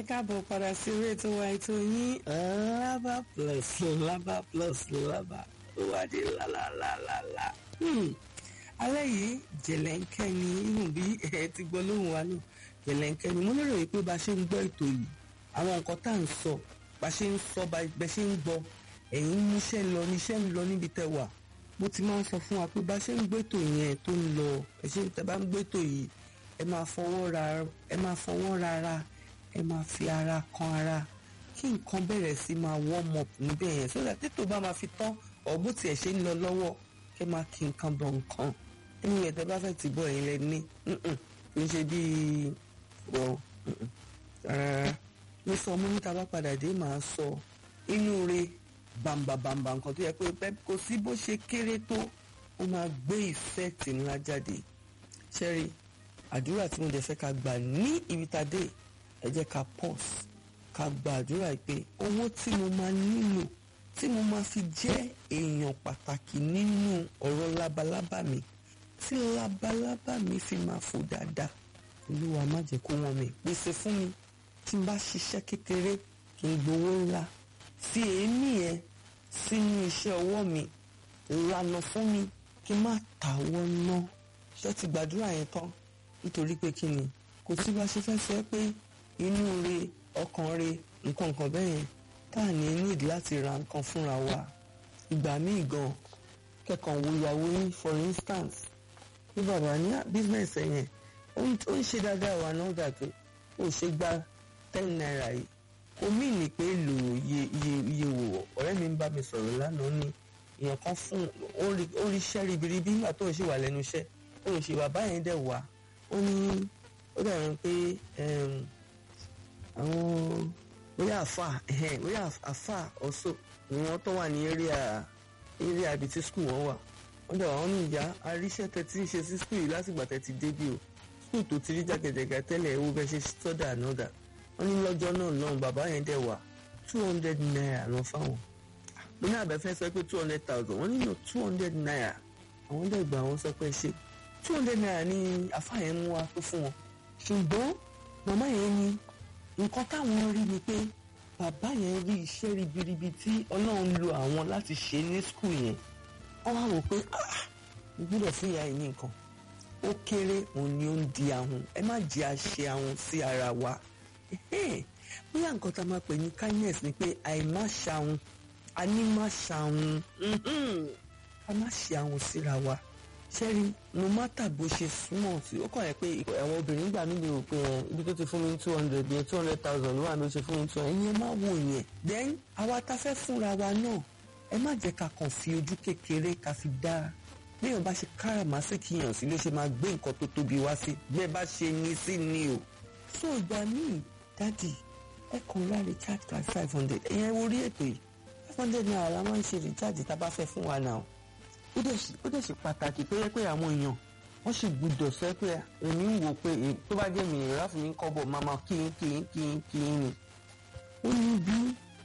ẹ káàbọ̀ padà sí orí ètò wa ètò yín lábà plus lábà plus lábà ó wá dé lálálálá. alẹ́ yìí jẹ̀lẹ́ńkẹ́ ni irun bí ẹ ti gbọ́ lóhùn wa náà jẹ̀lẹ́ńkẹ́ ni mo lérò yìí pé bá a ṣe ń gbọ́ ètò yìí àwọn nǹkan tá à ń sọ bá a ṣe ń sọ bá a ṣe ń gbọ́ ẹ̀yin níṣẹ́ lọ níṣẹ́ ń lọ níbi tẹ́ wà mo ti máa ń sọ fún wa pé bá a ṣe ń gbẹ́tò yẹn tó ń lọ ẹ ṣe tẹ́ bá ń gbẹ́tò yìí ẹ máa fọwọ́ ra ẹ máa fọwọ́ rárá ẹ máa fi ara kan ara kí nǹkan bẹ̀rẹ̀ sí máa warm up níbẹ̀ yẹn so that tètò bá máa fi tán ọ̀bù tiẹ̀ ṣe ń lọ lọ́wọ́ kẹ́ máa kí nǹkan bọ̀ nǹkan ẹni yẹn tẹ́ bá fẹ́ ti bọ̀ yín lẹ ní kì í ṣe bíi wọ rárá mo sọ mo níta bá padà dé màá sọ inú re bàǹbàbàǹbà nǹkan tó yẹ pé kò sí bó ṣe kéré tó ó máa gbé ìfẹ́ẹ̀tì ńlá jáde ṣẹ́rí àdúrà tí mo dẹ̀ fẹ́ ká gbà ní ibi tá a dé ẹ jẹ́ ká pause ká gba àdúrà pé owó tí mo máa nílò tí mo máa fi jẹ́ èèyàn pàtàkì nínú ọ̀rọ̀ labalábá mi tí labalábá mi fi máa fò dáadáa olúwa má jẹ́ kó wọ́n mi pèsè fún mi tí n bá ṣiṣẹ́ kékeré kí n gbowó ńlá fi èémí yẹn sínú iṣẹ́ ọwọ́ mi lànà fún mi kí n má tàwọ́ ná ṣé ti gbàdúrà yẹn tán nítorí pé kí ni kò sí bá ṣe fẹ́ sọ pé inú re ọkàn re nǹkan nǹkan bẹ́ẹ̀ yẹn tá à ní need láti ra nǹkan fúnra wa ìgbà míì gan kẹkàn wo ìyàwó yín for instance bí bàbá ní business ẹ yẹn ó ń ṣe dáadáa wà náà dà tó ó ṣe gba ten naira yìí kò mí ní pé lò iye iye iye wò ọ̀rẹ́ mi ń bá mi sọ̀rọ̀ lánàá ní èèyàn kan fún ó rí iṣẹ́ ribiribi nígbà tó ń ṣe wà lẹ́nu iṣẹ́ ó ń ṣe bàbá yẹn dẹ̀ wá ó ní ó dàbí pé àwọn bóyá àfà bóyá àfà ọ̀ṣọ́ ni wọ́n tó wà ní area area ibi tí skul wọn wà wọ́n dẹ̀ wọ́n ní ìyá aríṣẹ́ tẹ́tí ń ṣe sí skul yìí látìgbà tẹ́tí débi o skul tó ti rí jàgẹ̀jẹ̀gẹ̀ tẹ́lẹ̀ ewu bẹ́ẹ̀ ṣe sọ́dà ànọ́dà wọ́n ní lọ́jọ́ náà náà bàbá yẹn dẹ̀ wà two hundred naira lọ fáwọn mo ní àbẹ̀fẹ́ sọ pé two hundred thousand wọ́n nílò two hundred naira àwọn dẹ̀ gbà wọ́n sọ pé ṣe two hundred naira ni àfà yẹn mú wa tó fún wọn ṣùgbọ́n màmá yẹn ní nǹkan táwọn rí ni pé bàbá yẹn rí iṣẹ́ ribiribi tí ọlọ́run lo àwọn láti ṣe ní skul yẹn wọ́n wá wò pé mo gbọ́dọ̀ fún ìyá yìí ní nǹkan ó kéré òun ni ó ń di ahun ẹ má jẹ́ àṣe ahun sí ara wa bóyá nǹkan tá a máa pè ní kindness ni pé àìmá ṣàhun a ní má ṣàhun a má ṣe ahun síra wa sẹ́rí no matter bó ṣe súnmọ́ sí ó kàn yẹ pé àwọn obìnrin gbà mí lè rò pé ibi tó ti fún mi ní two hundred yẹn two hundred thousand ló wà ló ṣe fún mi two hundred yẹn má wò yẹn then àwa ta fẹ́ fúnra wa náà ẹ má jẹ́ ká kàn fi ojú kékeré ká fi dá béèyàn bá ṣe káràmásìkì yàn sí ló ṣe máa gbé nǹkan tó tóbi wá sí bẹ́ẹ̀ bá ṣe ní sí ni o so ìgbà míì dádì ẹ kàn ra recharge card five hundred ẹ̀yẹn orí ètò yìí five hundred naira la máa ń ṣe recharge tá a bá fẹ́ fún wa náà ó dẹ̀ ṣe pàtàkì tó yẹ pé àwọn èèyàn wọ́n sì gbúdọ̀ sọ pé èmi ń wò pé tó bá jẹ́ mi ìrora fún mi ń kọ́bọ̀ máa ma kí n kí n kí n kí n ni. ó ní bí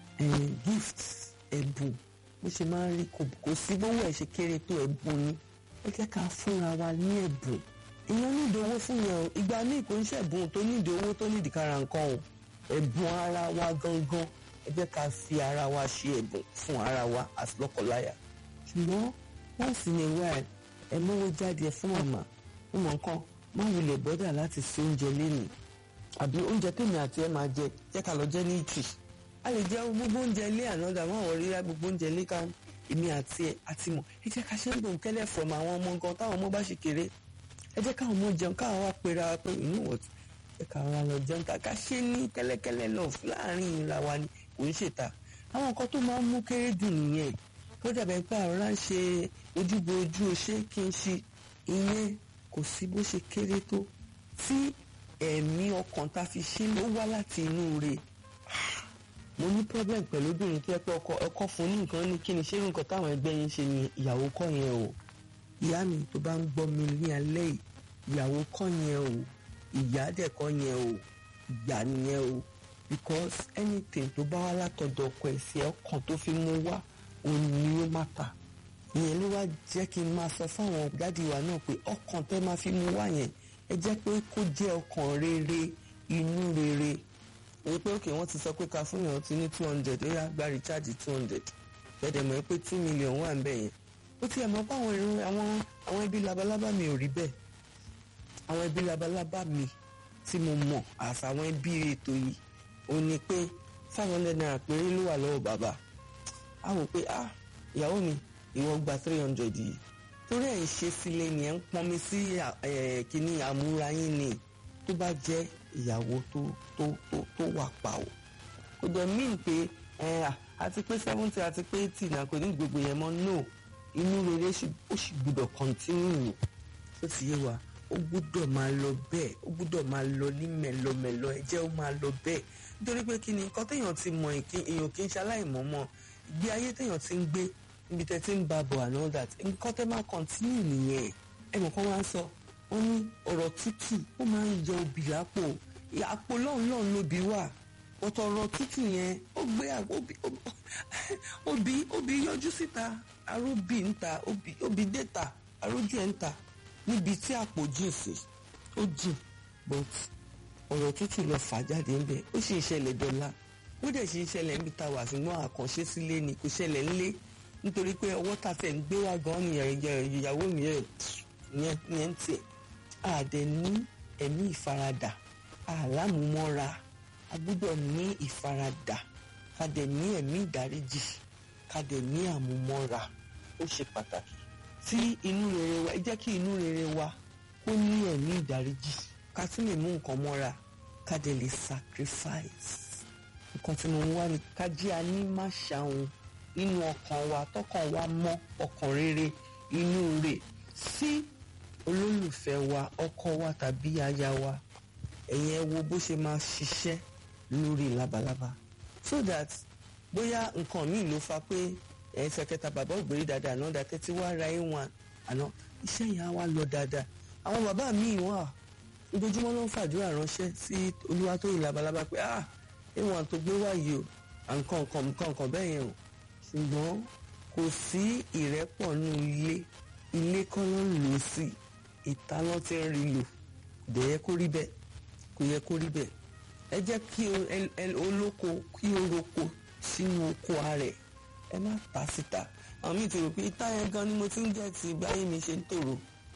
gift ẹ̀bùn bó ṣe máa ń rí kò sí bówó ẹ̀ ṣe kéré tó ẹ̀bùn ni ẹ jẹ́ ká fúnra wa ní ẹ̀bùn èèyàn nídìí owó fún yẹn o ìgbà míì kò ń ṣẹ̀bùn tó nídìí owó tó nídìí kára nǹkan o ẹ̀bùn ara wa gangan ẹ jẹ́ ká fi ara wa ṣe ẹ̀bùn fún ara wa as lọ́kọláya ṣùgbọ́n once in a while ẹ mówó jáde fún màmá ó mọ nǹkan má wulẹ̀ bọ́dà láti ṣe oúnjẹ lẹ́nu àbí oúnjẹ tèmi àti ẹ máa jẹ jẹ́ ká lọ jẹ́ ní ìtì a lè jẹ gbogbo oúnjẹ ilé ànádà wọn àwọn rírá gbogbo oúnjẹ ilé ká èmi àti ẹ àti mọ ẹ jẹ́ ká ṣe ń gbòǹ kẹ́lẹ́ from àwọn ọmọ nǹkan táwọn ọmọ bá ṣe kéré ẹ jẹ́ káwọn ọmọ jẹun káwọn wá pera wa pé inú wọ̀ ẹ káwọn wá lọ jẹun ká ṣe ní kẹ́lẹ́kẹ́lẹ́ lọ láàrin ìra wa ni kò ń ṣètà àwọn nǹkan tó máa ń mú kéré dùn nìyẹn ó dàbẹ̀ pé àrọ́lá ń ṣe ojúbo ojú oṣé kí n ṣe ìyẹn kò sí bó ṣe kéré tó tí ẹ̀mí ọkàn tá a fi ṣe ló wá láti inú rẹ̀ mo ní problem pẹ̀lú obìnrin tó yẹ pé ọkọ ọkọ fún ní nǹkan ní kí ni ṣé nǹkan táwọn ẹgbẹ́ yín ṣe ni ìyàwó kọ́ yẹn o ìyá mi tó bá ń gbọ́ mi ní alẹ́ yìí ìyàwó kọ́ yẹn o ìyá dẹ̀ kọ́ yẹn o ìyá nìyẹn o because anything tó bá wá látọ̀dọ̀ ọkọ ẹ̀sìn ọkàn tó fi mú wá òun ni ó má ta ìyẹn ló wá jẹ́ kí n máa sọ fáwọn dádì wa náà pé ọkàn tẹ́ máa fi mú wá yẹn ẹ jẹ́ pé kó jẹ́ ọkàn rere inú rere èyí pé òkè wọ́n ti sọ pé ká fún yàn ti ní two hundred ó yá gba recharge two hundred bẹ́ẹ̀ mọ̀ pé two million wà ń bẹ̀ yẹn ó ti ẹ̀ mọ̀ pé àwọn irun àwọn àwọn ẹbí labalábá mi ò rí bẹ́ẹ̀ àwọn ẹbí labalábá mi tí mo mọ̀ àfàwọn ẹbí ètò yìí ó ní pé five hundred naira péré ló wà lọ́wọ́ bàbá a wò pé ah ìyàwó mi ìwọ gba three hundred yìí torí ẹ̀ ń ṣe sílé ni ẹ̀ ń pọnmi sí kínní àmúra yín ni tó bá jẹ́ ìyàwó tó tó tó tó wà pa o kò dẹ̀ mí pé àti pé seventy àti pé eighty náà kò ní gbogbo yẹn mọ́ no inú rere ó sì gbúdọ̀ continue tó ti yé wa ó gbúdọ̀ máa lọ bẹ́ẹ̀ ó gbúdọ̀ máa lọ ní mẹ́lọmẹ́lọ ẹ jẹ́ ó máa lọ bẹ́ẹ̀ nítorí pé kí ni nǹkan téèyàn ti mọ èèyàn kì í ṣaláìmọ̀ mọ́ ìgbé ayé téèyàn ti ń gbé níbi tẹ́ ti ń ba bọ̀ and all that nǹkan tẹ́ máa continue nìyẹn ẹ mọ̀ kán wá ń sọ wọ́n ní ọ̀rọ̀ tútù ó máa ń yọ obì lápò àpò lọ́hùn lọ́hùn lóbi wà ọ̀tọ̀ ọ̀rọ̀ tútù yẹn ó gbé obì obì yọjú síta aróbì ń ta obì déta arójú ẹ̀ ń ta níbi tí àpò jìn sí ó jìn but ọ̀rọ̀ tútù lọ fà jáde ń bẹ̀ ó sì ń ṣẹlẹ̀ dọ́là ó dẹ̀ sì ń ṣẹlẹ̀ níbi tá a wà ṣùgbọ́n àkànṣe sílé ni kò ṣẹlẹ̀ ńlé nítorí pé ọwọ́ ta tẹ̀ ń gbé wá gan ni ìyàwó mi yẹn yẹn ń tiẹ̀ àdẹ ní ẹ̀mí ìfaradà àlámúmọ́ra a gbọ́dọ̀ ní ìfaradà ká dẹ̀ ní ẹ̀mí ìdáríjì ká dẹ̀ ní àmúmọ́ra ó ṣe pàtàkì tí inú rere wa ẹ jẹ́ kí inú rere wa kó ní ẹ̀mí ìdáríjì ká tún lè mú nǹkan mọ́ra ká dẹ̀ lè sacrifice nǹkan tí mo wá ní ká jí a ní má ṣàwọn nínú ọkàn wa tọkàn wa mọ́ ọkàn rere inú rẹ̀ sí olólùfẹ́ wa ọkọ wa tàbí aya wa ẹ̀yin ẹ wo bó ṣe máa ṣiṣẹ́ lórí labalábá so that bóyá nǹkan míì ló fa pé ẹsẹ̀ kẹta bàbá ògbèrè dáadáa náà dá tẹ́tí wá ra ẹ̀ wọn àná iṣẹ́ yẹn á wá lọ dáadáa àwọn bàbá míì wà ojoojúmọ́ ló ń fàdúrà ránṣẹ́ sí Olúwatóyìn labalábá pé ah ẹ̀wọ̀n tó gbé wá yìí o à ń kàn kàn kàn kàn bẹ́ẹ̀ yẹn o ṣùgbọ́n kò sí ìrẹ́pọ̀ ní ilé ilé kọ́ ló ń lò sí ìta ló ti ń rí lò kò yẹ kó rí bẹ́ẹ̀ kò yẹ kó rí bẹ́ẹ̀ ẹ jẹ́ kí olóko kí o roko sínú oko ààrẹ ẹ má ta síta àwọn míì ti rò pé ìta yẹn gan ni mo ti ń jẹ́ ti báyìí mi ṣe ń tòrò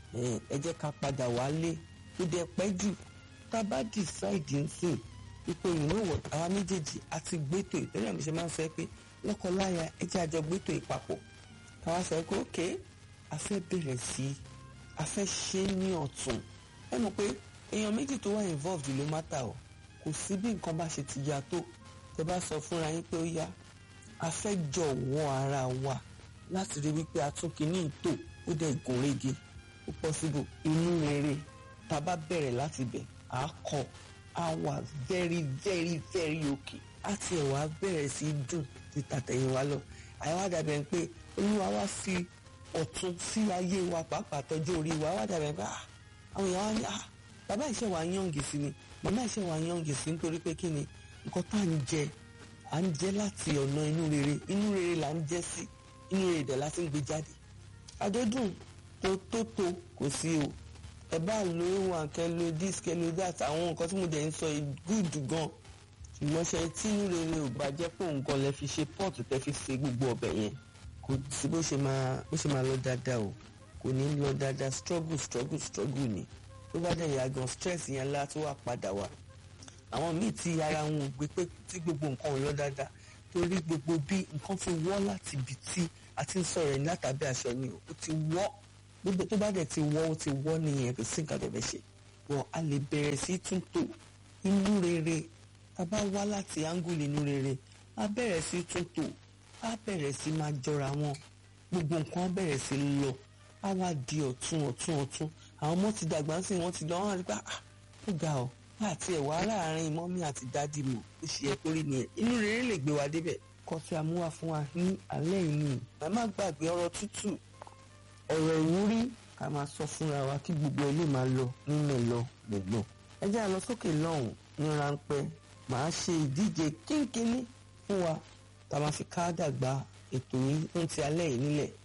ẹ jẹ́ ká padà wálé kó dẹ̀ pẹ́ jù tá a bá decide ń sìn ipò ìnáwó àwa méjèèjì àti gbẹ́tò ìtẹ́lẹ̀ àmì ṣe máa ń sọ pé lọ́kọláya ẹ jẹ́ àjọ gbẹ́tò ìpapọ̀ káwá sọ pé ok a fẹ́ bẹ̀rẹ̀ sí a fẹ́ ṣe ní ọ̀tún ẹ mọ̀ pé èèyàn méjì tó wà involved ló má ta o kò sí bí nǹkan bá ṣe ti ya tó tẹ bá sọ fúnra yín pé ó yá a fẹ́ jọ̀wọ́ ara wa láti rí wípé a tún kìíní ìtò ó dẹ̀ gùn régé ó possible inú rere tá a bá bẹ̀rẹ̀ láti bẹ̀ á kọ́ á wà very very very okay á tiẹ̀ wá bẹ̀rẹ̀ sí í dùn ti tàtẹ̀yìn wa lọ àyẹ̀wò àdàbẹ̀ ń pé olúwa wá fi ọ̀tún sí ayé wa pàápàá tọ́jú orí wa wá dàbẹ̀ pé àwọn èèyàn wá ní ah bàbá ìṣe wa yànjì sí ni màmá ìṣe wa yànjì sí nítorí pé kí ni nǹkan tá à ń jẹ à ń jẹ láti ọ̀nà inú rere inú rere là ń jẹ sí inú rere dẹ̀ láti ń gbé jáde àjọdún tó tó tó kò sí o ẹ bá lo wọn kẹ lo this kẹ lo that àwọn nǹkan tí mo dẹ̀ ń sọ gúdù gan ṣùgbọ́n ṣe tí inú rere ò bá jẹ́ pé òun gan lẹ fi ṣe pọ́ọ̀tù tẹ fi ṣe gbogbo ọbẹ̀ yẹn kò sí bó ṣe máa bó ṣe máa lọ dáadáa o kò ní lọ dáadáa struggle struggle struggle ni tó bá dẹ̀ yà gan stress yẹn lá tó wà padà wá àwọn míì tí ara wọn ò gbé pé tí gbogbo nǹkan ò lọ dáadáa torí gbogbo bí nǹkan ti wọ́ láti ibi tí a ti ń sọ̀rọ̀ ẹni látàbí aṣọ ni ó ti wọ́ gbogbo tó bá dẹ̀ ti wọ́ ó ti wọ́ nìyẹn kò sí nǹkan tó fẹ́ ṣe wọ́n a lè bẹ̀rẹ̀ sí túntò inú rere tá a bá wá láti áńgùlì inú rere a bẹ̀rẹ̀ sí túntò a bẹ̀rẹ̀ sí máa jọra wọn gbogbo nǹkan á bẹ̀rẹ̀ sí lọ á wá di ọ̀tún ọ̀tún ọ̀tún àwọn ọmọ ti dàgbà sí wọn ti lọ wọn rí pé ah ó ga ọ àti ẹ̀wà láàrin mọ́mí àti dádì mọ̀ ó ṣe yẹ kórìí nìyẹn inú rere lè gbé wa débẹ̀ kọ́ tí a mú wá fún wa ní alẹ́ yìí nìyí ẹ má gbàgbé ọ̀rọ̀ tútù ọ̀rọ̀ ìwúrí ká máa sọ fúnra wa kí gbogbo ilé máa lọ nínú lọ gbẹ̀gbọ̀n ẹ jẹ́ àlọ́ sókè lọ́hùn ní ráńpẹ́ màá ṣe ìdíje kínkínní fún wa tá a máa fi ká dàgbà ètò yìí ń ti alẹ́ yìí nílẹ̀